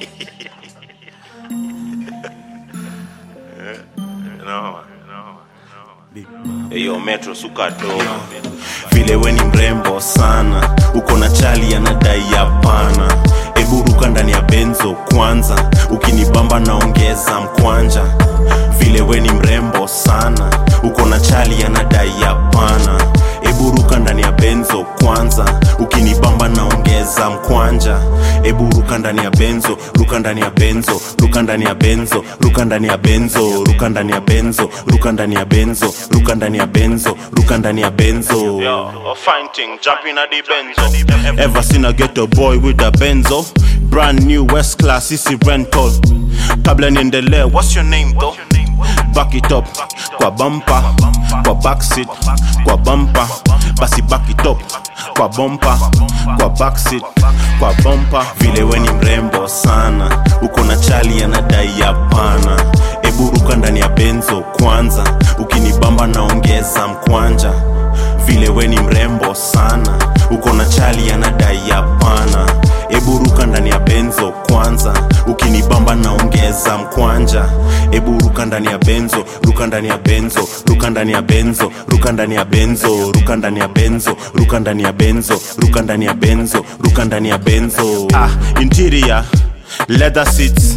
Eyo metro suka dogo vile we ni mrembo sana uko na chali anadai hapana eburuka ndani ya benzo kwanza ukinibamba naongeza mkwanja vile we ni mrembo sana uko na chali anadai hapana eburuka ndani ya benzo kwanza ukinibamba naongeza mkwanja eburuka ndani ya benzo ruka ndani ya benzo ruka ndani ya benzo ruka ndani ya benzo ruka ndani ya benzo ruka ndani ya benzo ruka ndani ya benzo ruka ndani ya benzo Yo, a fine thing, jumping at the benzo Ever seen a ghetto boy with a benzo? Brand new West Class, easy rental. Kabla niendelee, what's your name though? Back it up, kwa bumper, kwa backseat, kwa bumper, basi back it up, kwa bumper, kwa backseat, kwa bumper. Vile we ni mrembo sana, uko na chali anadai hapana. Eburuka ndani ya benzo kwanza, ukinibamba naongeza mkwanja vile we ni mrembo sana uko na chali anadai hapana eburuka ndani ya benzo kwanza ukinibamba naongeza mkwanja eburuka ndani ya benzo ruka ndani ya benzo ruka ndani ya benzo ruka ndani ya benzo ruka ndani ya benzo ruka ndani ya benzo ruka ndani ya benzo ruka ndani ya benzo ah, interior leather seats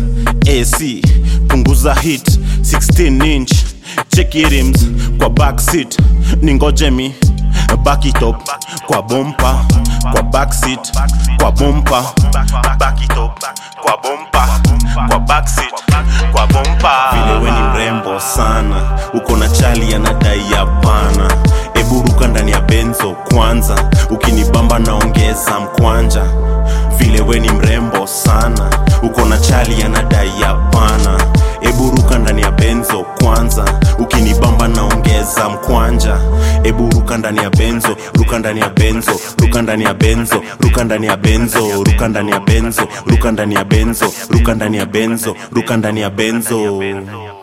ac punguza hit 16 inch cheki rims kwa backseat ningoje mi back it up kwa bompa kwa backseat kwa bompa back it up kwa bompa kwa backseat kwa bompa vile we ni mrembo sana uko na chali anadai hapana eburuka ndani ya benzo kwanza ukinibamba naongeza mkwanja vile we ni mrembo sana uko na chali anadai hapana eburuka ndani ya benzo kwanza ukinibamba naongeza mkwanja eburuka ndani ya benzo ruka ndani ya benzo ruka ndani ya benzo ruka ndani ya benzo ruka ndani ya benzo ruka ndani ya benzo ruka ndani ya benzo ruka ndani ya benzo